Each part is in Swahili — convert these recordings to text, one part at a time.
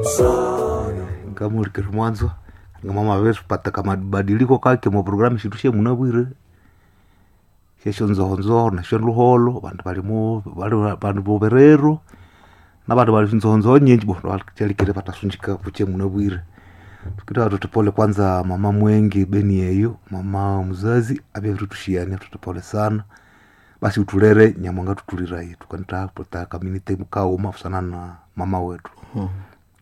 ngamurikiri mwanzo ngamama vetu pataka mabadiliko kake mu programu shindu she munabwire shesho nzohonzoho nasho luholo vandu valimu vandu voverero na vandu vali nzohonzoho nyinji bo vachalikire vatasunjika vuche munabwire tukita watoto pole kwanza mama mwengi beni yeyo mama mzazi avye virutushiani watoto pole sana basi utulere nyamwanga tutuliraye tukanita pota kaminite mukauma kusana na mama wetu Mhm.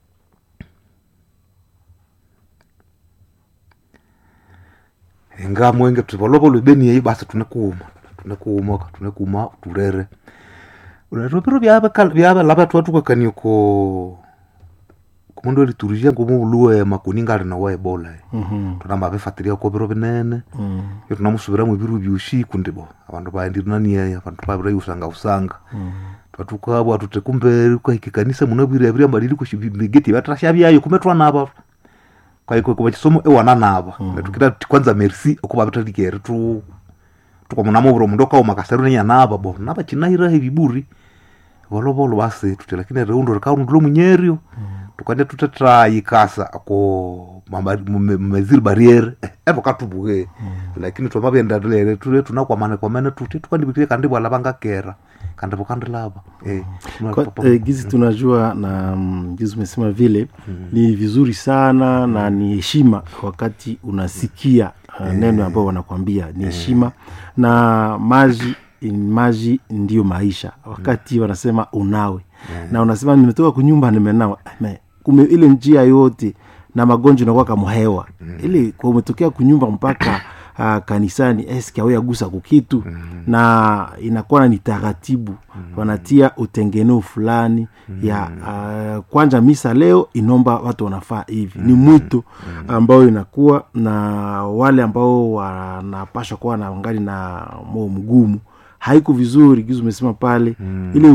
inga mwenge tuvolovolo beni yeyo basi tunekuuma tunekuuma tunekuuma tulere unatoviro vyave lava twatukakanie ko kumundu eliturisia ngumuluwe makuninga ali nawa ebola Mhm. tunamba vifatiria ko viro vinene Mhm. iyo tunamusuviramu viru vyusiku ndibo avandu vaendirinaniyeyo avandu vavira usanga usanga Mhm. twatukabwa tute kumbe kwahikikanisa munavwire avira mbadiliko migeti vatrasha vyayo kume twanava kwaiko kuva chisomo ewana nava tukita ti kwanza merci okuva vitalikere tu tukamunama uviro mundu okauma kaseru nenyanava bo nava chinaira hiviburi volovolo vasi tuti lakini reundo rikaundulo munyerio tukande tutetrayikasa ako mmeziri barriere evo katubuke lakini twamavyendalere tule tunakwamane kwamene tuti tukandivikire kandi vala vangakera kandi vokandilava eh, tuna- Kwa, eh, gizi tunajua na mm, gizi umesema vile ni vizuri sana na ni heshima wakati unasikia uh, neno ambayo wanakwambia ni heshima na maji maji ndio maisha wakati wanasema unawe na unasema nimetoka kunyumba nimenawa Me, kume ile njia yote na magonjwa inakuwa kama hewa ile kwa umetokea kunyumba mpaka uh, kanisani eske au yagusa kukitu na inakuwa ni taratibu wanatia utengeneo fulani ya uh, kwanja misa leo inomba watu wanafaa hivi ni mwito ambao inakuwa na wale ambao wanapasha kuwa na ngali na moyo mgumu haiko vizuri gizu umesema pale ile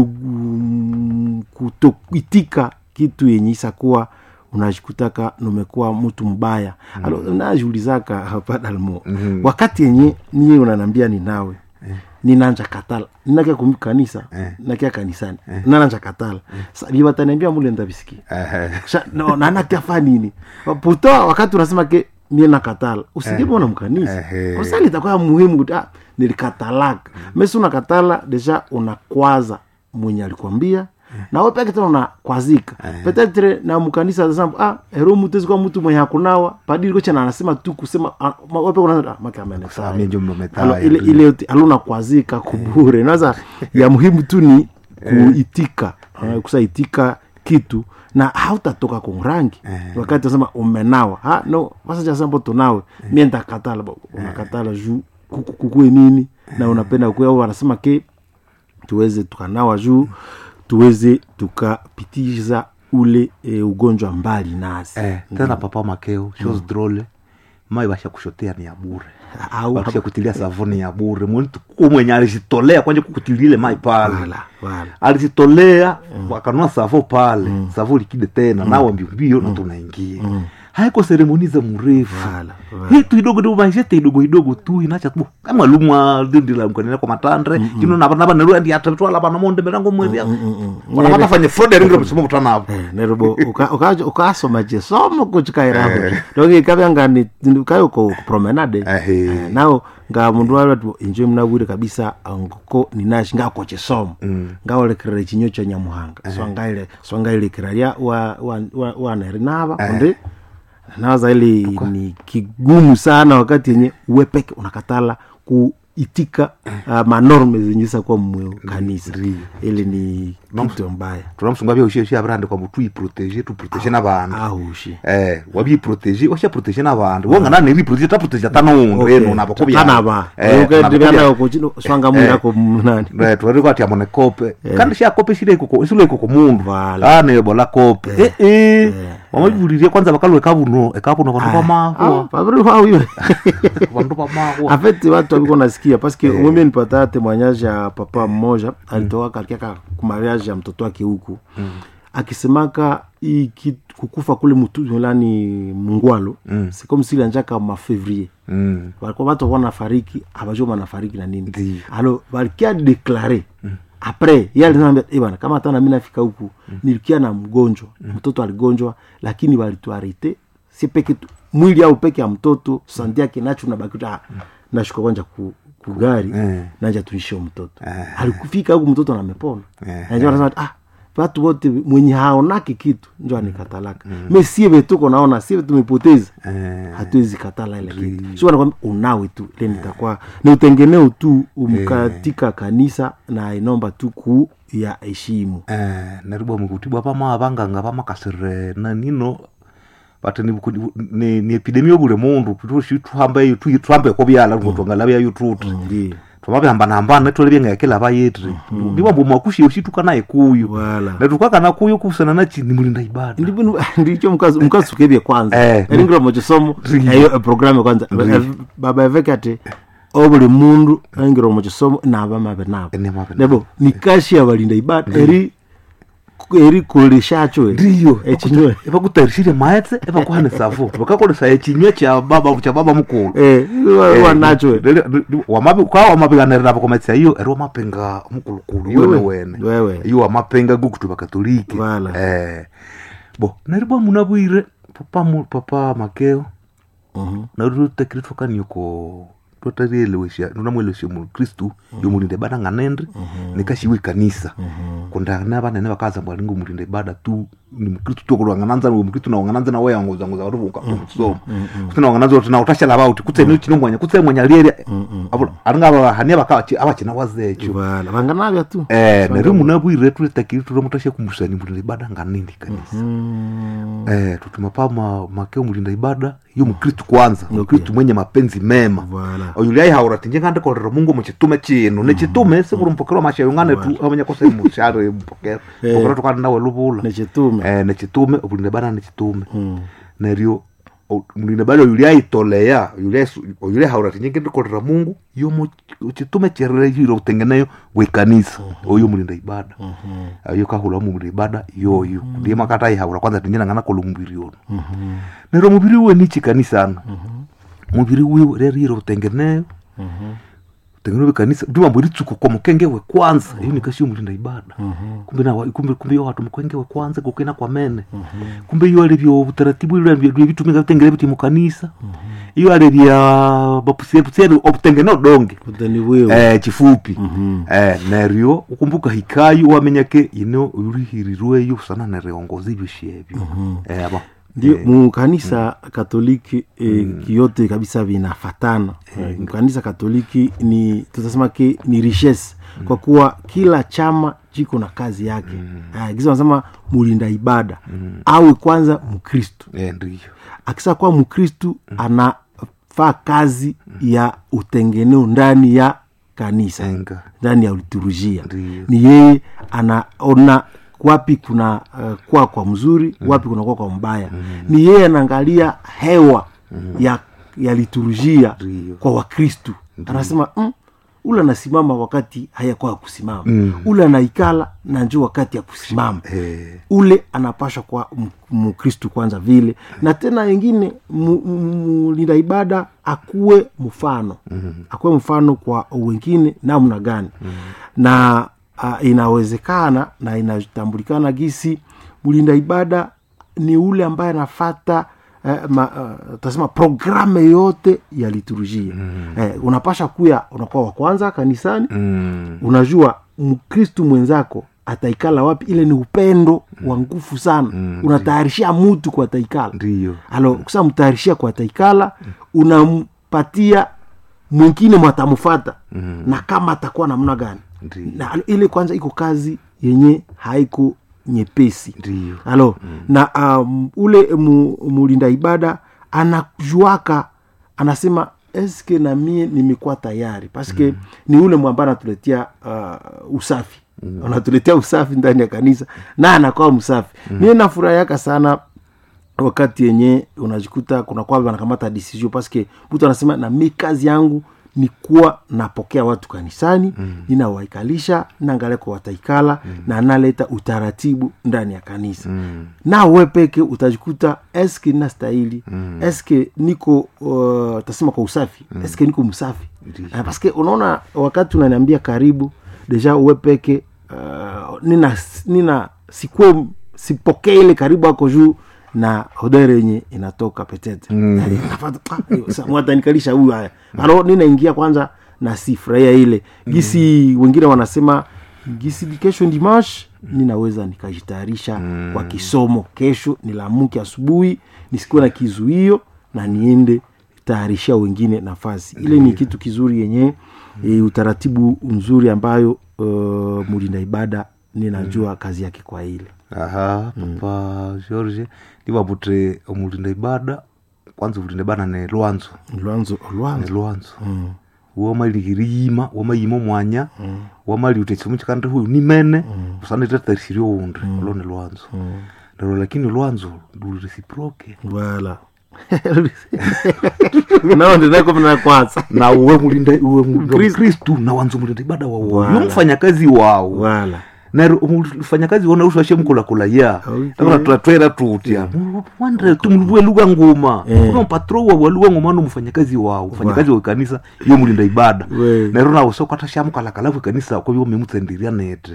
um, kutoitika kitu yenye isakuwa unajikutaka numekuwa mtu mbaya mm. alo najiulizaka hapadalmo Mhm. wakati yenye niye unanambia ni nawe ninanja katala ninakia kumi kanisa Eh. nakia kanisani nananja katala Sa- vivataniambia mule ndavisikia Eh, Sha- no, nanakiafa nini puto wakati unasema ke mie nakatala usijepona mkanisa Ehe. usali itakuwa muhimu kuti ah, nilikatalaka mesi unakatala deja unakwaza mwenye alikwambia nawe peke tena unakwazika petetre na mkanisa zasamba ah, ero mutezi kwa mtu mwenye hakunawa padiri kochana anasema tu kusema ah, ma- wewe peke unaza ah, maka amenesaa. Saa mie njo mmetaa Alo, ya ile tu. ile yote aluna kwazika kubure naza ya muhimu tu ni kuitika uh, kusaitika kitu na hautatoka kumrangi wakati unasema umenawa ha, no wasachasambo tunawe mie ntakatala bo, unakatala juu kuku- kukue nini na unapenda kukue au wanasema ke tuweze tukanawa juu tuweze tukapitiza ule e, ugonjwa mbali nasi eh, tena papa makeo shos drole mai vasha kushotea ni ya bure au vakusha kutilia savuni ya bure muntu kumwenye alizitolea kwanje kukutilile mai pale wala wala alizitolea wakanua savo pale savo likide tena nawa mbiombio na tunaingia haiko seremoni za mrefu wala wala hitu idogo idogo maishete idogo idogo tu inacha tu kama lumwa dindila mkanene kwa matandre kino naba naba neru andi atatwala bana monde merango mwebya wana mata fanye fraud ringo msimo kutana hapo Eh, nerobo uka- uka- ukasoma chesomo kuchikairaho donge ikavyanga ni kayo ko promenade Ehe. Eh, nao nga mundu watu injo mnawire kabisa ngoko ninashi ngako chesomo ngaolekerera chinyo cha nyamuhanga so ngaile so ngailekera lya wa wa wa, wa nava kundi nawaza ili ni kigumu sana wakati yenye uwe peke unakatala kuitika uh, manorme zenye sakuwa mmwe kanisa ili ni kitu mbaya tunamusunga bya ushie ushie abrande kwa mutu iprotege tu protege n'abantu ahushi eh wabi protege washa protege n'abantu wonga nane ri protege ta protege tanongo Okay. eno nabo ko bya tanaba eh ukendivanda kuchino swanga mwili ako mnani Eh, twari kwati amone kope kandi sha kope shile ikoko isule ikoko mundu Vala. ane bola kope eh eh wamaburirie kwanza bakalwe kabuno ekabuno bantu bamahwa paviriwawiwe bantu bamahwa afeti watu waviko nasikia paske umwembe nipata temoignage ya papa mmoja alitoka kalikiaka kumariage ya mtoto wake huku akisemaka hii kitu- kukufa kule mutulani mungwalo mm. sikomsili anjaka mafevrier mm walikuwa watu wana fariki abajua wanafariki na nini Ndiyo. alo balikia deklare apres ye alisema "Eh bwana kama hata nami nafika huku nilikia na mgonjwa mtoto aligonjwa lakini walituarete si peke tu mwili au peke ya mtoto sandi yake nacho nabaki ah, nashuka kwanja ku, kugari Eh. nanja tuishie mtoto Eh. alikufika huku mtoto namepona Eh. najua anasema ah watu wote mwenye haonaki kitu njo anikatalaka me sie vetuko naona sie tumepoteza Eh. hatuwezi katala ile kitu sio nakwambia unawe tu ile nitakuwa ni utengeneo tu um, katika kanisa na inomba tu ku ya heshimu eh, neribwa mukutibwa pama abanganga pamakasire nanino pati ni, ni, ni epidemia obule mundu tushi tuhambe tu- tuhambeko byala ngotwangala byayo tuti ndio twamabihambana-hambana netwole byengekela bayetri ndibwambu mwakushi ushituka naye kuyu wala netukakana kuyu kusana nachi ni mulinda ibada ndivyo ndicho mkazo mkazo kebye kwanza Eh. eringiro mochisomo Ndio. eyo programu kwanza baba eveke ati obuli mundu eringiro mochisomo naba mabe nabo Ene mabe nebo nikashi abalinda ibada eri eri koleshacho ndiyo echinywe ebakutayirishire maetse ebakuhane safu bakakolesa echinywe cha baba cha baba mukulu eh wanacho kwa wamapiganirira bakometsia iyo eri wamapenga mukulukulu iwe Wewe. wene wewe iyo wamapenga gukutu bakatoliki Wala. eh bo neribwa munabwire papa mu- papa makeo Mhm. narutekire twakanioko twatarielewesha nunamwelewesha mukristu yomulinde ibada ng'anendri nikashiwe ikanisa kundana banene bakaza mbwa lingo mulinde ibada tu ni mukristu tokulwangananza ni mukristu nawangananza nawe yanguzanguza wari ukamusoma kuti nawangananza kuti nautashela bauti kutseni chinomwanya kutse mwanya lieri aringa hania baka abachina wazecho wala vanganavya tu eh neri munabwire tulitakiri ture mutashe kumbusani mulinde ibada nganindi kanisa Mm. eh tutuma pa ma, makeo mulinda ibada iyo mukristu kwanza mukristu mwenye mapenzi mema wala oyuli aihaura tinje ngandikolera mungu muchitume chinu nichitume sikuri mpokero mashayo ngane tu amenya kose mushare mpokero Eh. mpokero tukana nawe lubula nechitume eh nechitume obulinda bana nechitume Mm. neryo o- mulinda bana oyuli aitolea oyuli aisu- oyuli aihaura tinje ngandikolera mungu iyo mu- chitume cherere yiro utengeneyo wekanisa oyo mulinda ibada ayo kahula mulinda ibada yoyo ndiye makata aihaura kwanza tinje nangana kola mubiri ono Mhm. neryo mubiri wiwe nichi kanisana mubiri wiwe reriro utengeneyo Mhm. tengeno bekanisa ndimambo ritsuko kwa mukenge we kwanza iyo nikashiyo mulinda ibada kumbe na kumbe kumbe yo watu mukenge we kwanza kukena kwa mene kumbe iyo alivyo utaratibu ile vya vitumika vitengele biti mukanisa iyo alivya bapusie pusie obutengene odonge utani wewe eh chifupi Mhm. eh neryo ukumbuka hikayo wamenyake ino urihirirweyo sana nereongoza ibyo shebyo eh aba ndio mukanisa katoliki eh, kiyote kabisa vinafatana eh, mkanisa katoliki ni tutasema ke ni richesse kwa kuwa kila chama chiko na kazi yake mm. kisa wanasema mulinda ibada awe kwanza mkristu eh ndiyo akisa kuwa mkristu anafaa kazi ya utengeneo ndani ya kanisa enga ndani ya liturujia Ndiyo. ni yeye anaona wapi kuna uh, kwa kwa mzuri wapi kuna kwa kwa mbaya ni yeye anaangalia hewa ya ya liturujia Ndiyo. kwa wakristu anasema mm, ule anasimama wakati hayakuwa ya kusimama Mm. ule anaikala na njo wakati ya kusimama eh ule anapashwa kwa m- mkristu kwanza vile na tena wengine mu- mu- mulinda ibada akuwe mfano mm-hmm. akuwe mfano kwa wengine namna gani mm-hmm. na uh, inawezekana na inatambulikana gisi mlinda ibada ni ule ambaye anafata eh, ma, uh, tasema programe yote ya liturujia mm-hmm. eh, unapasha kuya unakuwa wa kwanza kanisani mm unajua mkristu mwenzako ataikala wapi ile ni upendo wa nguvu sana Mm, unatayarishia mutu kwa taikala ndiyo alo kusa mtayarishia kwa taikala unampatia mwingine mwatamufata Mm. na kama atakuwa namna gani ndiyo na alo, ile kwanza iko kazi yenye haiko nyepesi ndiyo alo na um, ule mu, mulinda ibada anajuaka anasema eske na mie nimekuwa tayari paske mm. ni ule mwamba anatuletea uh, usafi mm. anatuletea usafi ndani ya kanisa na anakuwa msafi mm. mie nafurahiaka sana wakati yenye unajikuta kuna kwa wanakamata decision paske mtu anasema na mi kazi yangu ni kuwa napokea watu kanisani mm. ninawaikalisha naangalia kwa wataikala mm. na naleta utaratibu ndani ya kanisa mm na we peke utajikuta eske nastahili mm. eske niko uh, tasema kwa usafi mm. eske niko msafi Ndiyo. uh, paske unaona wakati unaniambia karibu deja uwe peke uh, nina nina sikue sipokee ile karibu ako juu na hodere yenye inatoka petete Mm. mwatanikalisha huyu haya alo ninaingia kwanza na sifurahia ile gisi wengine wanasema gisi kesho dimash ninaweza nikajitayarisha kwa kisomo kesho nilamuke asubuhi nisikuwe na kizuio na niende tayarishia wengine nafasi ile ni kitu kizuri yenye e, utaratibu mzuri ambayo uh, mulinda ibada ninajua kazi yake kwa ile aha papa george ndivaputre omulinda ibada kwanza omulinda ibada ne lwanzo lwanzo ne lwanzo lwanzo womalihiriyima womayima omwanya wamali uti ekisomo kikandi huyu nimene busana itatharisirye oundi olo ni lwanzo lero lakini lwanzo luli reciproke wala nao ndinakomna kwanza na uwe mulinda uwe mu- Kristu. kristu na wanza omulinda ibada wawo Wala. yo mfanyakazi wawo wala nero mfanyakazi wona usashe mkulakula ya Okay. twatwera tutya wandre tumuluvue lugha nguma Eh. kuna mpatro wa lugha nguma no mfanyakazi wao mfanyakazi wa kanisa yo mulinda ibada We. nero nawe sokata shamukalakalavu kanisa kwa byo memutsendiria nete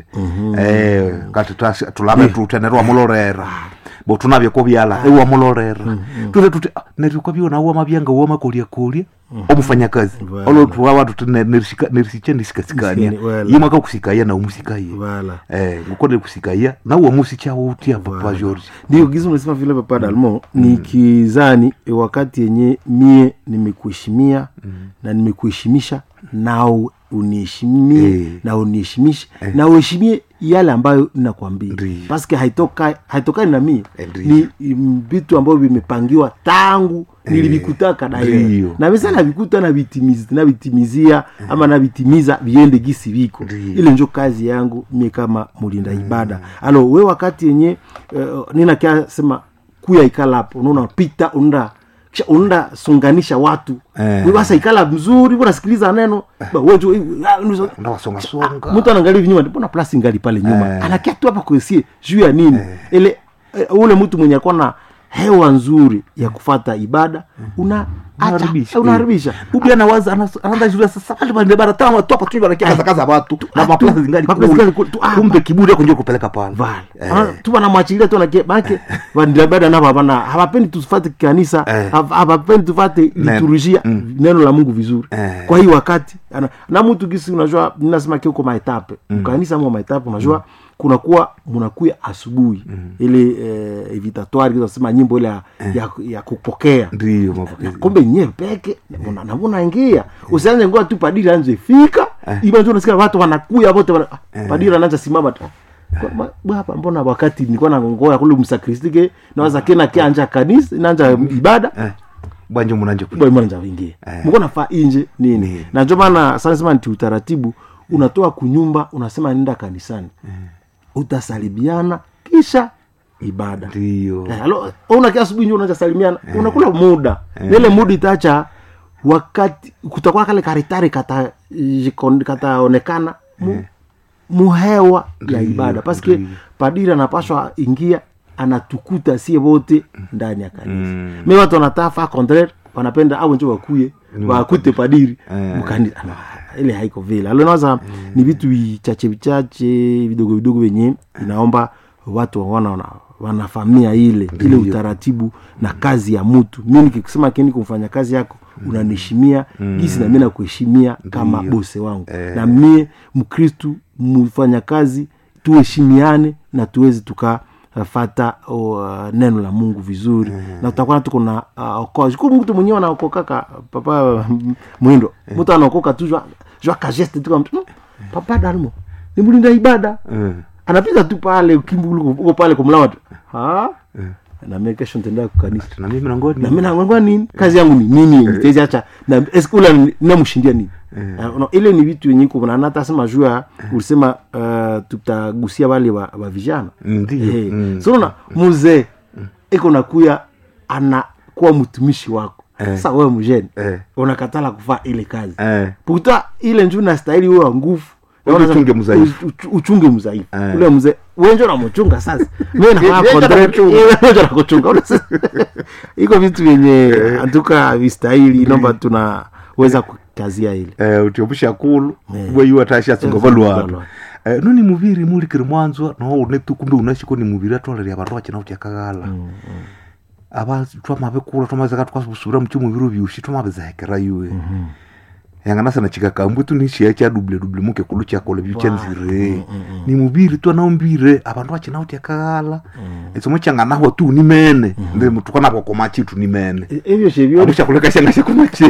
eh kati tas- tulame tutya nero wamulorera bo tunabye ko byala ewa mulorera tule tuti ah, nero kwa byo nawo mabyanga wo makolia kolia omufanyakazi Voilà. olo tuwa watu tene nerishika nerisiche nisikasikania Nisikani, voilà. yimwe akakusikaya na umusikaye wala eh ngukone kusikaya nawe musichawo utia papa george ndio gizi unasema vile papa dalmo ni kizani e, wakati yenye mie nimekuheshimia na nimekuheshimisha nao uniheshimie Eh. na uniheshimishe na uheshimie yale ambayo ninakwambia Ndiyo. paske haitoka haitokani na mie Eh, ndiyo. ni mm, vitu ambavyo vimepangiwa tangu nilivikutaka daye Ndiyo. na mesa navikuta navitimiz- navitimizia ama navitimiza viende gisi viko Ndiyo. ile njo kazi yangu mie kama mulinda ibada alo we wakati yenye uh, ninakia sema kuya ikala hapo unaona pita unaenda kisha unaenda sunganisha watu Eh. we basa ikala mzuri unasikiliza neno Ba, we jo- ah, unuzo- ndawasongasonga mtu anaangalia hivi nyuma mbona plasi ngali pale nyuma Eh. anakia tu hapa kuesie juu ya nini ile eh, ule mtu mwenye akuwa na hewa nzuri ya kufata ibada una acha- unaharibisha ubia nawaza anas- anaanza shule sasa pale pale bara tama tu hapa tu barakia kaza kaza watu na ah, maplasi tu- zingali maplasi kule. zingali kule, tu, ah, kumbe kiburi yako ndio kupeleka pale vale Eh. Ah, tu wanamwachilia tu nake make vandirabada navo havana hawapendi tufate kanisa Eh. hav- hawapendi tufate liturujia neno la mungu vizuri Eh. kwa hii wakati ana, na mtu gisi unajua ninasema kiuko maetape kanisa mo maetape unajua kunakuwa munakuya asubuhi ile eh, evitatoire kisasema nyimbo ile ya, ya, ya kupokea ndio mapokezi kumbe nye peke namunaingia usianze ngoa tu padiri anze fika ibanjo nasikia watu wanakuya wote wana, ah, padiri anaanza simama tu Kwa- ma- baba mbona wakati nilikuwa nangoya kule msakristike nawaza kena kianja kanisa nanja ibada eh bwanje munanje ku bwana nja wingie Eh. mko nafaa inje nini na ndio maana sana sema nti utaratibu unatoa kunyumba unasema nenda kanisani utasalimiana kisha ibada ndio Eh, alo unakia asubuhi njo unaanza salimiana unakula muda nile muda itacha wakati kutakuwa kale karitari kata jikon- kataonekana mu, muhewa ya ibada paske ndiyo. padiri anapashwa ingia anatukuta sie wote ndani ya kanisa Mm. me watu wanataka fa contraire wanapenda au njo wakuye wakute padiri Eh. mkanisa Ah, ile haiko vile alonaza ni vitu vichache vichache vidogo vidogo venye inaomba watu wana, wana wanafamia ile ile utaratibu na kazi ya mtu mi nikisema kini kumfanya kazi yako unaniheshimia gisi na mi nakuheshimia kama bose wangu Eh. na mie mkristu mfanya kazi tuheshimiane na tuweze tuka fata uh, neno la mungu vizuri na tutakuwa tuko na uh, okoa siku mtu mwenyewe anaokokaka papa mm, mwindo mtu anaokoka tu jwa jwa kageste tu kama mtu, "Mm, papa dalmo ni mlinda ibada Eh. anapita tu pale ukimbi uko pale kumlawa tu ha na mimi kesho nitaenda kukanisa na mimi nangoni na mimi naangwa nini kazi yangu ni nini nitezi acha na eskula namshindia nini Uh, no, ile ni vitu yenye kuna hata sema jua ulisema uh, tutagusia wale wa, wa vijana ndio Eh, Mm. so unaona mzee iko nakuya anakuwa mtumishi wako sasa wewe mjeni Eh. unakatala kufaa ile kazi eh puta ile njuu nastahili wewe wa nguvu Uje uchunge mzaifu. U- u- uchunge mzaifu Eh. ule mzee wenjo namuchunga sasa mimi nafaa Yeye ndo contract, anakuchunga. yeye ndo anakuchunga Una sasa- iko vitu vyenye antuka vistahili nomba tunaweza kukazia ile eh utiopusha kulu Eh. bwe yu atasha Eh, singovalwa singovalwa. eh, nuni muviri mulikiri mwanzwa no unetu kumbe unashiko ni muviri atwaleria vandu vachina utyakaghala ava twamavekula twamazeka twasubira muchi muviri vyushi twamavizahekera yuwe yanganasana chikakambu tu nishiya cha duble duble muke kulu chakola vyuchanzire ni muviri twanaombire avandu vachina utyakaghala esomo changanahwa tu nimene ndi tukanavokoma chitu nimene E- evyo shevyo amushakuleka shanga shakumache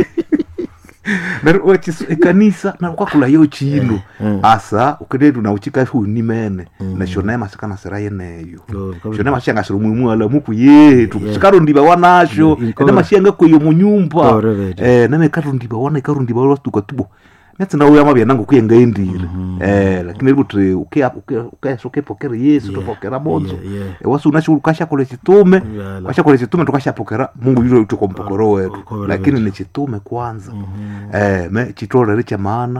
ekanisa nakwakula yo chino Mm. asa ukedetu nauchikafu nimene nashonaye masikana sera yeneyo Yo, kabisa. shona mashanga siri mwimu ala muku yetu Yeah. sikarundiva wanasho Yeah, ene inkola. mashanga kweyo munyumba Correct. eh name karundiva wana ikarundiva watuka tubo netsinda uya mavya nangu kuyenga endire eh lakini kuti ukesokepokera yesu topokera bonzo Yeah, yeah. wasi unashukashakole chitume Yala. washakole chitume tukashapokera mungu yuro tukompokoro wetu Correct. lakini ni chitume kwanza eh me chitolere cha maana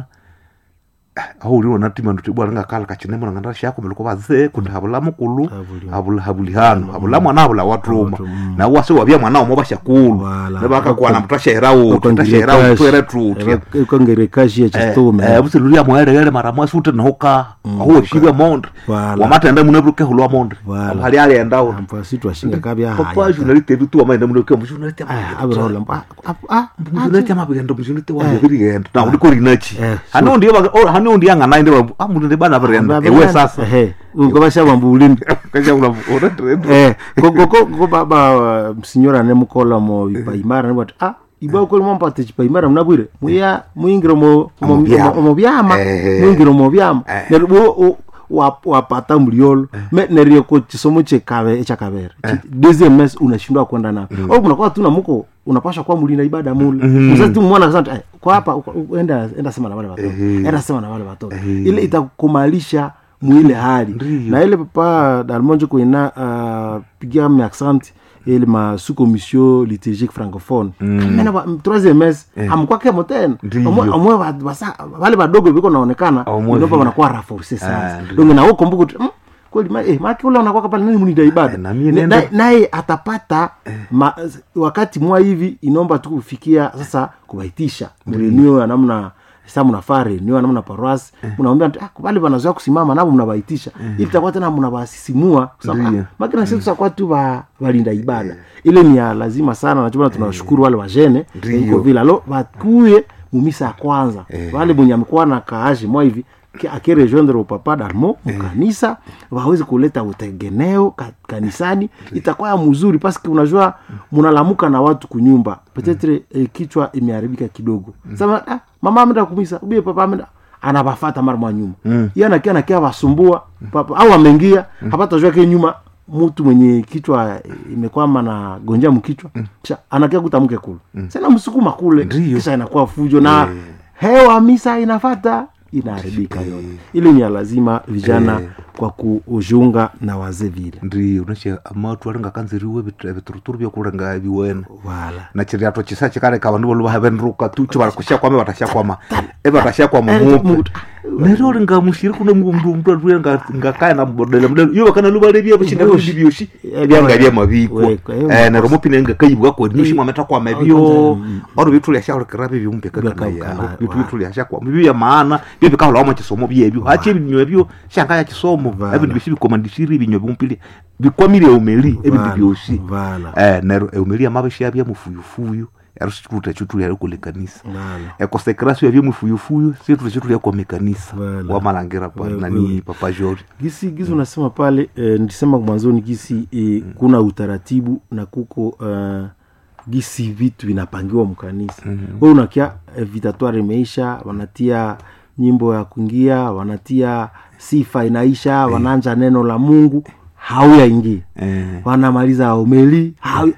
auliro natima nduti bwana ngakala kachinemo nanganda shako meluko baze kuti habula mukulu Habuli- habula habulihano habula mwana habula watruma Watu, mm. na wase wabya mwana omo bashakulu Wala. nebaka kwana mutashera wo tutashera wo twere tutya ukangerekashi ya chitume busilulia mwaeregere mara mwasi ute nahoka ahuwe shibya monde Wala. wamatenda munebuke hulwa monde Wala. hali ali endao ampasi twashinga kabya papa journaliste bitu amaenda munebuke mujournaliste abirola muzvinoti amapikenda muzvinoti wazvirigenda na uri kurinachi Eh, hano ndiye hano ndiye anganayi ndiye amuntu ndibana virenda ewe sasa ngobashaba mbulindi kachakula uretrend Eh, ko- ko- ko- ko baba msinyora nemukola mo ipaimara nibati ah iba ukoli mwampate chipaimara mnabwire muya muingiro mo mo- Mu byama. mo- mo byama Eh. muingiro mo byama Eh. nerwo wapata mliolo me nerio ko chisomo chekave chakavera deuxième mes unashindwa kwenda na au kunakuwa tuna muko unapasha kwa mulinda ibada mule mzazi tu mwana kasema eh, kwa hapa u- u- enda enda sema na wale watoto Ehe. enda sema na wale watoto Ehe. ile itakumalisha mwile hali Ndiyo. na ile papa dalmonjo kuina uh, pigia miaccent ile ma sous commission liturgique francophone mena ba troisième mes amkwake motena Ndiyo. amwe amwe ba- basa wale badogo biko naonekana Amwe ndio vile. wanakuwa renforcer sana Ah, ndiyo. donc na huko kumbuka tu, mm, kweli ma eh maki ule unakuwa pale nani munida ibada Eh, na mie Na- nenda- na- naye atapata ma, wakati mwa hivi inaomba tu kufikia sasa kubaitisha mrenio ya namna sa mnafaa renio ya namna paroisi mnaambia ah, pale wanazoea kusimama nabo mnabaitisha ili takuwa tena mnabasisimua Ndiyo. makina sisi tutakuwa tu ba walinda ibada ile ni ya lazima sana nachobana tunawashukuru wale wajene Ndiyo. iko vile alo bakuye mumisa ya kwanza wale mwenye amekuwa na kaaji mwa hivi ki- akirejoindre upapa dalmo mukanisa wawezi kuleta utegeneo ka, kanisani itakuwa ya mzuri paske unajua munalamuka na watu kunyumba petetre eh, kichwa imeharibika kidogo sema ah, mama amenda kumisa ubie papa amenda anabafata mara mwa nyuma mm. iye anakia nakia wasumbua papa au ameingia hapata jua ke nyuma mtu mwenye kichwa eh, imekwama na gonja mkichwa kisha anakia kutamke kule sena msukuma kule Ndiyo. kisha inakuwa fujo na hewa misa inafata inaharibika yote ili ni ya lazima vijana Eh. kwa kujiunga na wazee vile ndiyo nashe amatu alinga kanziriwe vituruturu vyokulenga viwene wala na chiriato chisa chikareka vandu volu vavenruka tu chivari kushakwama vatashakwama evatashakwama Eh, mupe mutu. nero ringa mushiri kune mndu mndu aruye ngakaya na mbodele mdele iyo vakana luvalevia vashina vindi vyoshi Eh, vyanga vya maviko weka, eh, eh nero mupine ngakayibwa ko nyoshi mwameta kwa mavyo oro vitu lya shakora kirabi vyumpe kana Vyaka- ya kana- vitu wa. vitu lya shakwa mivyo ya maana vyo vikahola wama chisomo vyevyo hachi vinyo vyo shanga ya chisomo Vala. evindu vyoshi vikomandishiri vinyo vyumpili vikwamire umeli evindu Vala, vyoshi vala. eh nero eumeli amabeshi yabya mufuyufuyu yarusikuta chutu yari kule kanisa Vala. ekosekrasio yabye mufuyufuyu situ chetu lya kwa mekanisa Vala. wamalangira pa Wewe- nani wewe. papa jori gisi gisi unasema pale eh, nilisema mwanzoni gisi eh, kuna utaratibu na kuko uh, gisi vitu vinapangiwa mkanisa mm-hmm. we unakia eh, vitatoire imeisha wanatia nyimbo ya kuingia wanatia sifa inaisha wanaanja neno la mungu hauyaingia eh wanamaliza omeli hau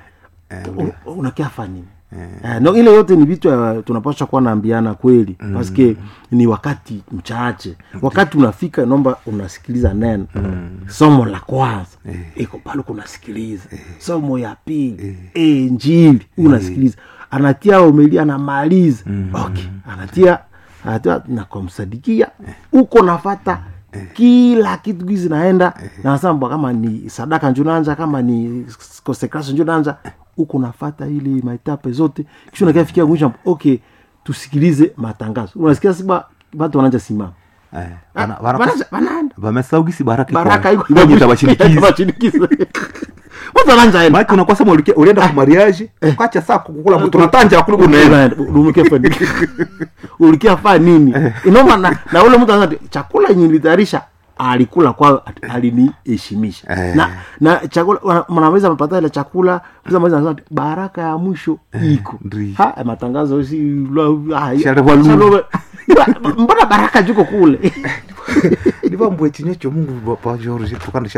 u- unakia fanini Eh, no, ile yote ni vitu uh, tunapasha kuwa naambiana kweli mm. paske ni wakati mchache wakati unafika naomba unasikiliza neno mm. somo la kwanza iko pale kunasikiliza somo ya pili eh, njili unasikiliza anatia omeli anamaliza okay anatia anatia na kumsadikia uko nafata kila kitu gizi naenda na nasema kama ni sadaka njo nanja kama ni consecration njo nanja huko nafata ili maetape zote kisha unakia fikia mwisho okay tusikilize matangazo unasikia siba watu wananja simama Eh, wana- wana- Wanaanza- wanaenda vamesaugisi baraka iko baraka wapi? iko Ngoja tabashinikiza. Tabashinikiza. watu wananja enda maake unakuwa sema ulikia- ulienda ku mariage ukacha saa kukula mtu natanja kuli unaenda Unaenda, fa nini? ulikia faa nini inoma na, na ule mtu anasema chakula yenye nilitayarisha alikula kwao aliniheshimisha Eh. na na chakula wana- mnaweza mpata ile chakula mnaweza mnaweza anasema baraka ya mwisho iko ndi. ha matangazo si la- ah, Shalewa lu. shalewa- Ba- mbona baraka juko kule livambue chinya chomungu pa george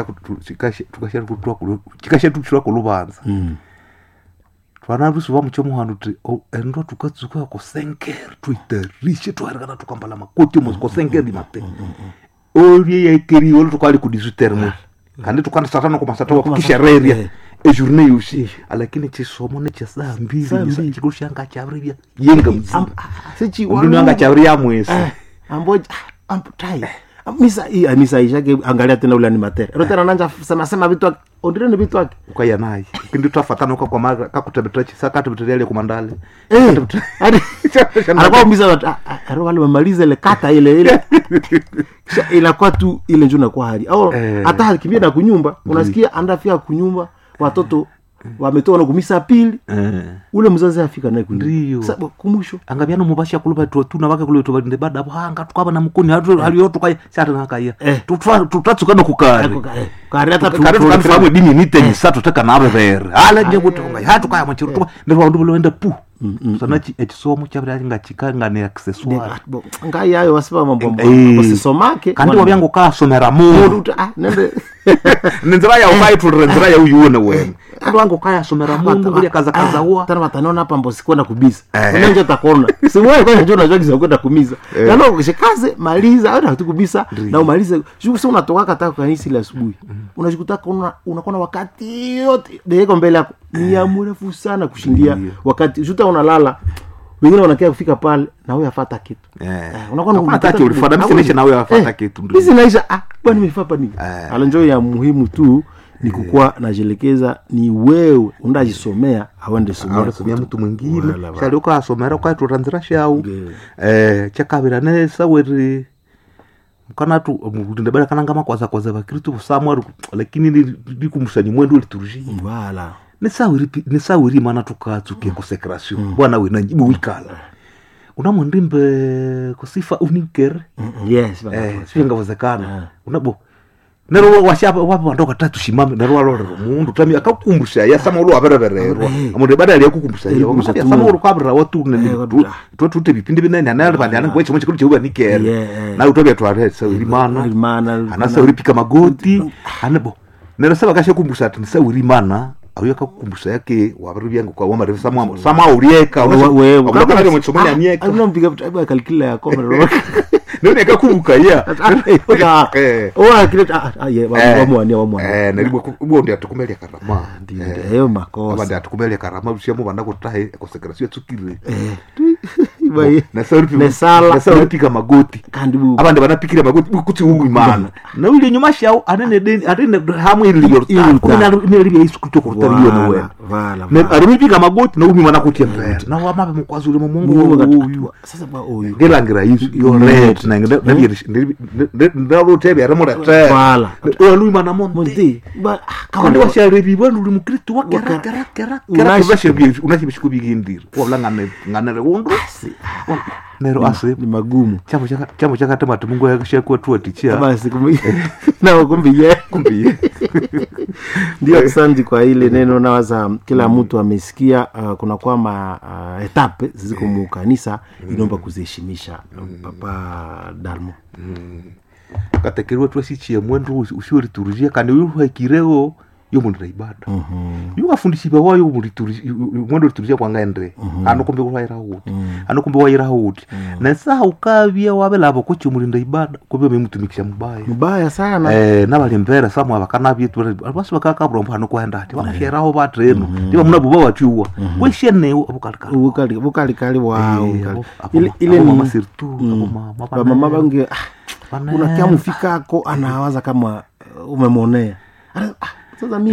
tukashatuchira kuluvanza twanarusi vamuchomuhanu ti endo tukatsuka kosenkeri tuitarishe twarikana tukambala makoti mosi kosenkeri mate olie yaikeri ole tukali kudisutermo kandi tukana satano komasata kishereria Eh. ejourne yosi lakini chisomo nechesaa Saa mbili mbili. chikulu shanga chavirivya yenga mzima sichi unduni anga chaviria mwesi amboja amtai misa hii misa ishake angalia tena ule animatere ero tena nanja sema sema vitu wake ondire ni vitu wake ukaya naye kindi twafatana uka kwa mara kakutebetera chisa katebetera ile kumandale eh hadi anakuwa mbiza watu ah, ah, ero wale wamaliza ile kata ile ile kisha inakuwa tu ile njoo inakuwa hali au Eh. hata alikimbia na kunyumba unasikia andafia kunyumba watoto wametoka na kumisa pili eh ule mzazi afika naye Ndiyo. kunyumba sasa kumusho angavyano muvasha kuluva tuna vake kule tuvande bada hanga tukava na mukuni haliyo tukaya sati nakaya Eh. tutatsukana kukari kari hata tu- kari tu- tukanifahamu dini nitenyi sa tuteka navevere ala njevutonga ha tukaya machiro tuva ndirwandu vuloenda pu sana echisomo chavira ngachika ngane accessoire Bo, ngai yayo wasipa mambo Eh. wasisomake kandi wavyangu kasomera Mundu mundu uta- ah, nende nenzira ya ukaitulira nzira ya uyuone wene kandi wangu kayasomera mundu vulia kaza kaza wa tana wataniona hapa mbo sikwenda kubisa Eh. unanje takona siwewe kwa njoo unajua kisa kwenda kumiza na no shikaze maliza au tu kubisa na umalize shuku sio unatoka kata kwa kanisa ile asubuhi unajikuta kuna unakuwa na wakati yote deko mbele yako ni ya mrefu sana kushindia Ndiyo. wakati shuta unalala wengine wanakia kufika pale na wewe afata kitu Eh. unakuwa Hakuna unapata tati ulifanya, kitu. mimi sinisha na wewe afata Eh, kitu, ndio. mimi sinaisha ah bwana nimefanya hapa nini Eh. ala njoo ya muhimu tu ni kukuwa najielekeza ni wewe undajisomea awende somea aurasomia mtu mwingine Wala, wala. shali ukasomera ukaitwira nzira shau Ndiyo. eh chakavira nesaweri mkanatu mulinde bada kananga makwaza kwaza vakristu samwaru lakini likumusani mwendu lituruji wala nesawiri nesawiri mana tukatsuke kusekrasio bwana wena njibu wikala unamwendimbe kusifa unikere Mm, yes bana. eh sivingavozekana unabo nero washapa wapo wandoka tatu shimame nero walorero mundu tami akakumbusha ya sama ulo aberebererwa Eh. amundu badali yakukumbusha ya Yakukumbusha ya tu. sama ulo kwabira watu ne Eh, watu- tu tu vipindi binene anali bandi ana kwecho mwe chikuru nikere Yeah, eh. na utobya tware sawiri mana Mana, ana sawiri pika magoti anabo nero saba kashe kumbusha ati sawiri mana auyo akakukumbusha yake wabiri byangu kwa wamare sama sama ulieka We- we- unakana kama mchomoni Ah, amieka ah, unampiga vitu- hebu akalikila ya komero. nero nikakubuka ya Ah, Eh. oh, akile- ah, ah, yeah, wa- wamwania, wamwania. eh nalibwe ubo ndi atukumelia karama Ndio, Eh. ndio, hayo aba makosa ndi atukumelia karama usiamo banda kutahe kosekrasio tsukire Iba ye- nasauri Nesala. nasauri pika magoti kandi bu- abandi banapikira magoti kuti ugu imana na uli nyuma shao anene deni anene hamwe ili Ili yorta ruta. kuna ile ile yesu kuto kurutari Wala, yone wewe wala, na wala. arimipika magoti na umi mana kuti mbere na wamabe mukwazuri mu Mungu mungu wakati- uyu sasa ba oyu ngelangira yesu yo red na ngende ndaro tebe aramura tebe Wala. olu mana monte Monte, ba- ah, kandi kawaida. washarebi bwandu uli mukristu Waka- wakerakerakerabashebye unashibishiko bigindira wabula ngane nganere undu nero ase ni magumu chamo chaka chamo chakatema ati mungu yakashakwa tu atichia basi kumbi- na kumbi ye kumbi ndio asante kwa ile neno nawaza kila mtu amesikia uh, kuna kwama uh, etape ziko mu kanisa inaomba kuziheshimisha papa dalmo katekeriwa twasichie mwendu usiwe liturujia kandi uyu haikireo yo mundu ibada yu wafundishiba wayo mwendu liturujia kwangaendre ano kumbe waira huti ano kumbe waira huti na saa ukavya wabelabo kuchi mulinda ibada kumbe memutumikisha mubaya mbaya sana eh nabali mbere samwe abakanabye basi bakakabulombo hano kwenda ati banasheraho batreno ndiba muna buba watiwa kweshenewo abukalikali bukali bukalikali wao Eh, bukali. abo- ile abo- ile abo ni mama sirtu, Mm. abo mama bana- bamama bange ah, bana- unakia mfikako anawaza kama uh, umemwonea Ana- ah, sasa mi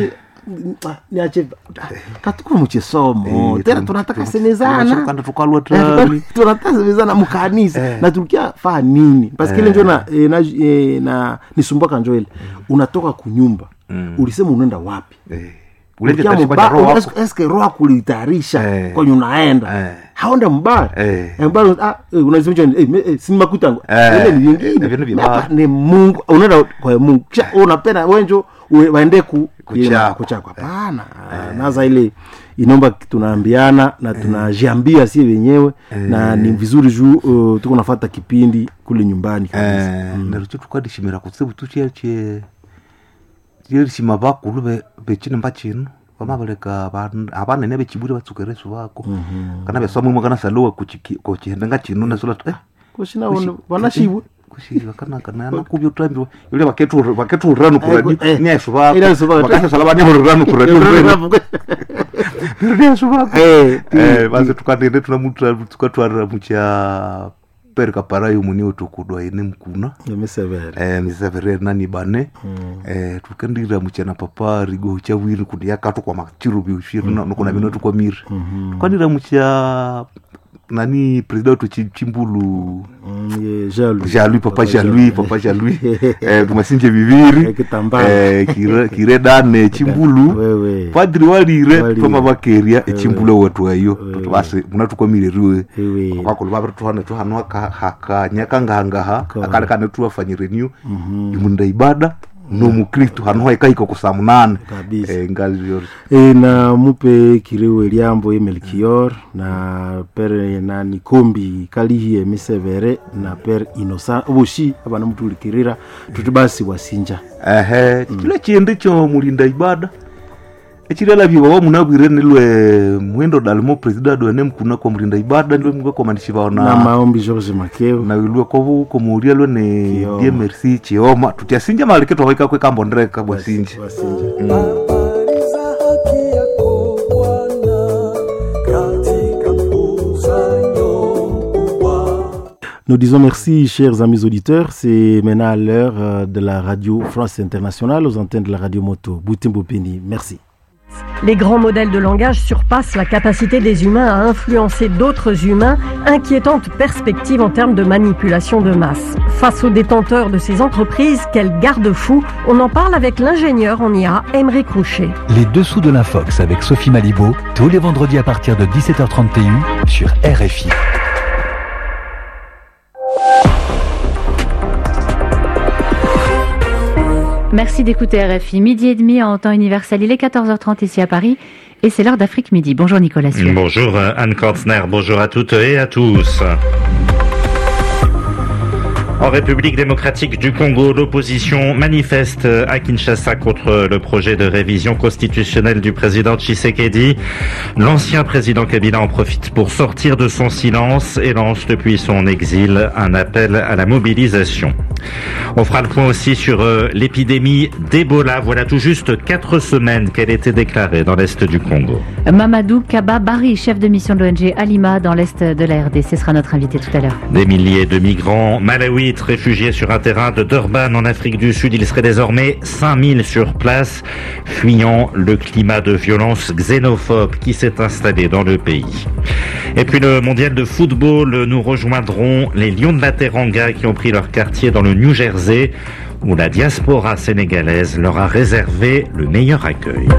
niache katukuru muchisomo Eh, tena tun- tunataka tun- semezana tunashukana tukalwa tani tunataka semezana mukanisa Eh. na tulikia faa nini paske ile njo na, eh, na, eh, na nisumbwaka njo ile unatoka kunyumba ulisema unaenda wapi Eh, ulete Ulikia tashi muba- kwa roho wako. eske- eske roho akulitayarisha Eh. kwenye unaenda Eh. haonda mbaya Eh. Eh, mbaya, ah, eh, unasema hicho, eh, me- eh, si makutangu Eh. ile ni Eh, vingine vingine vibaya. Hapa ni mungu unaenda kwa mungu kisha unapenda wenjo ue- waende ku Kuchakwa. kuchakwa hapana naza ile inomba tunaambiana na tunajiambia sie wenyewe na ni vizuri juu uh, tuko nafata kipindi kule nyumbani kabisa Eh, narucho tukadishimira kutsibu tuchiache chirishima vakulu ve- vechinimba chino vamavaleka van- avanene vechiburi vatsukeresu vako kana vesamwimwe kana salowa kuchihendenga chino nasola eh, kushina vanashibwe kushiva kanaka nakuvya utambiwa yule vaketuuranu Eh, kuradi eh. niaesu Ila esu vako. vako vakasasala vanyauranu kuradi niaesu vako Eh, Eh, basi tukatende tunamutra tukatwara mucha perika parayo muniwo tukudwa ine mkuna emesevere eh, misevere nani bane eh, tukendira muchana papa rigo chawiri kundi yakatu kwa machiru biushiri mm. nokuna bino tukwamiri tukandira mucha nani president wetu Chi- chimbulu jalui papa jalui papa jalui eh, tumasinje bibiri Eh, kitambala. eh, kire- kiredane chimbulu wewe padri walire Walire. pama vakeria echimbulo wetu ayo basi munatukwamirirwe Ewe. kwakulu vaviri tuhane tuhanwa hakanyakangahangaha Ko. akalekane tuwafanyireniu imunda ibada nomukristu hanuha ikaiko kusa munane Kabisa. Eh, ngazio e, na mupe kiriwe liambo ye melkior na pere nani kombi kalihi emisevere na pere inosa oboshi abana mutulikirira tuti basi wasinja ehe chile chindi cho mulinda ibada echilela vava munavwire nilwe mwendo dalimo president wene mkuna kwa mulinda ibada nilwe mwe komandishi vao na na maombi george makeo na wilwe kovu komuuria lwene Kioma. die merci chioma tutiasinja malike twavaika kwekambondreka bwasinja wasinja Habari za haki yako Bwana katika mkusanyo mkubwa. Nous disons merci, chers amis auditeurs. C'est maintenant l'heure euh, de la radio France Internationale aux antennes de la radio moto. Boutimbo Peni, merci. Les grands modèles de langage surpassent la capacité des humains à influencer d'autres humains, inquiétante perspective en termes de manipulation de masse. Face aux détenteurs de ces entreprises, quel garde-fou On en parle avec l'ingénieur en IA, Emery Crouchet. Les dessous de l'infox avec Sophie Malibaud, tous les vendredis à partir de 17h30 TU sur RFI. Merci d'écouter RFI. Midi et demi en temps universel. Il est 14h30 ici à Paris et c'est l'heure d'Afrique Midi. Bonjour Nicolas Sueur. Bonjour euh, Anne Kantner, bonjour à toutes et à tous. En République démocratique du Congo, l'opposition manifeste à Kinshasa contre le projet de révision constitutionnelle du président Tshisekedi. L'ancien président Kabila en profite pour sortir de son silence et lance depuis son exil un appel à la mobilisation. On fera le point aussi sur euh, l'épidémie d'Ebola. Voilà tout juste quatre semaines qu'elle était déclarée dans l'est du Congo. Mamadou Kaba Bari, chef de mission de l'ONG Alima dans l'est de la RDC, sera notre invité tout à l'heure. Des milliers de migrants malawites réfugiés sur un terrain de Durban en Afrique du Sud. Il serait désormais 5000 sur place, fuyant le climat de violence xénophobe qui s'est installé dans le pays. Et puis le mondial de football, nous rejoindrons les Lions de la Teranga qui ont pris leur quartier dans le New Jersey où la diaspora sénégalaise leur a réservé le meilleur accueil.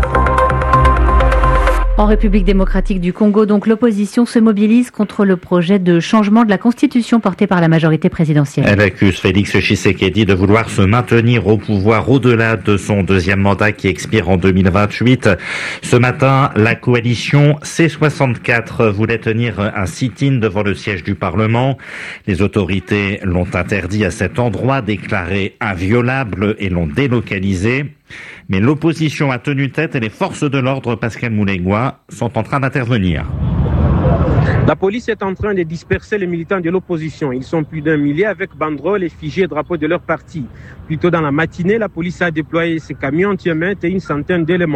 En République démocratique du Congo, donc l'opposition se mobilise contre le projet de changement de la constitution porté par la majorité présidentielle. Elle accuse Félix Tshisekedi de vouloir se maintenir au pouvoir au-delà de son deuxième mandat qui expire en 2028. Ce matin, la coalition C64 voulait tenir un sit-in devant le siège du Parlement. Les autorités l'ont interdit à cet endroit, déclaré inviolable et l'ont délocalisé. Mais l'opposition a tenu tête et les forces de l'ordre, Pascal Moulegua, sont en train d'intervenir. La police est en train de disperser les militants de l'opposition. Ils sont plus d'un millier avec banderoles, effigies et drapeaux de leur parti. Plus tôt dans la matinée, la police a déployé ses camions anti et une centaine d'éléments.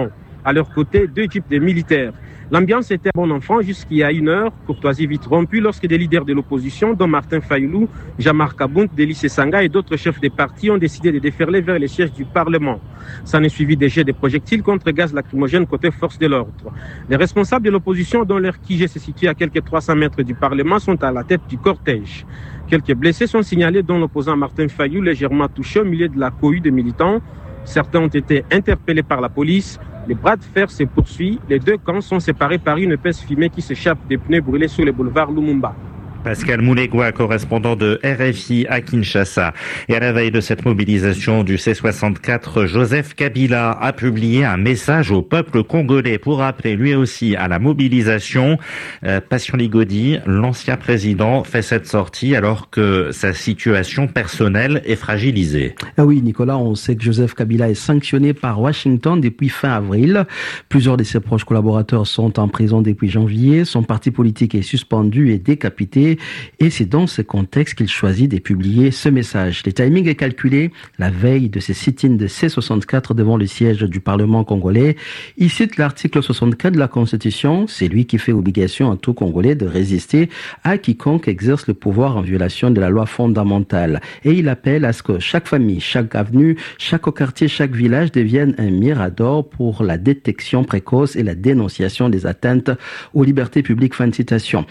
À leur côté, deux types de militaires. L'ambiance était bon enfant jusqu'il y a une heure, courtoisie vite rompue lorsque des leaders de l'opposition, dont Martin Fayoulou, Jamar Kaboun, Délice Sanga et d'autres chefs des partis ont décidé de déferler vers les sièges du Parlement. S'en est suivi des jets de projectiles contre gaz lacrymogène côté force de l'ordre. Les responsables de l'opposition, dont leur QG se situe à quelques 300 mètres du Parlement, sont à la tête du cortège. Quelques blessés sont signalés, dont l'opposant Martin Fayou, légèrement touché au milieu de la cohue de militants. Certains ont été interpellés par la police. Les bras de fer se poursuivent. Les deux camps sont séparés par une épaisse fumée qui s'échappe des pneus brûlés sur le boulevard Lumumba. Pascal Moulegua, correspondant de RFI à Kinshasa. Et à la veille de cette mobilisation du C64, Joseph Kabila a publié un message au peuple congolais pour appeler lui aussi à la mobilisation. Euh, Passion Ligodi, l'ancien président, fait cette sortie alors que sa situation personnelle est fragilisée. Ah oui, Nicolas, on sait que Joseph Kabila est sanctionné par Washington depuis fin avril. Plusieurs de ses proches collaborateurs sont en prison depuis janvier. Son parti politique est suspendu et décapité. Et c'est dans ce contexte qu'il choisit de publier ce message. Le timing est calculé la veille de ces sit-ins de C64 devant le siège du Parlement congolais. Il cite l'article 64 de la Constitution. C'est lui qui fait obligation à tout Congolais de résister à quiconque exerce le pouvoir en violation de la loi fondamentale. Et il appelle à ce que chaque famille, chaque avenue, chaque quartier, chaque village devienne un mirador pour la détection précoce et la dénonciation des atteintes aux libertés publiques. Fin de citation.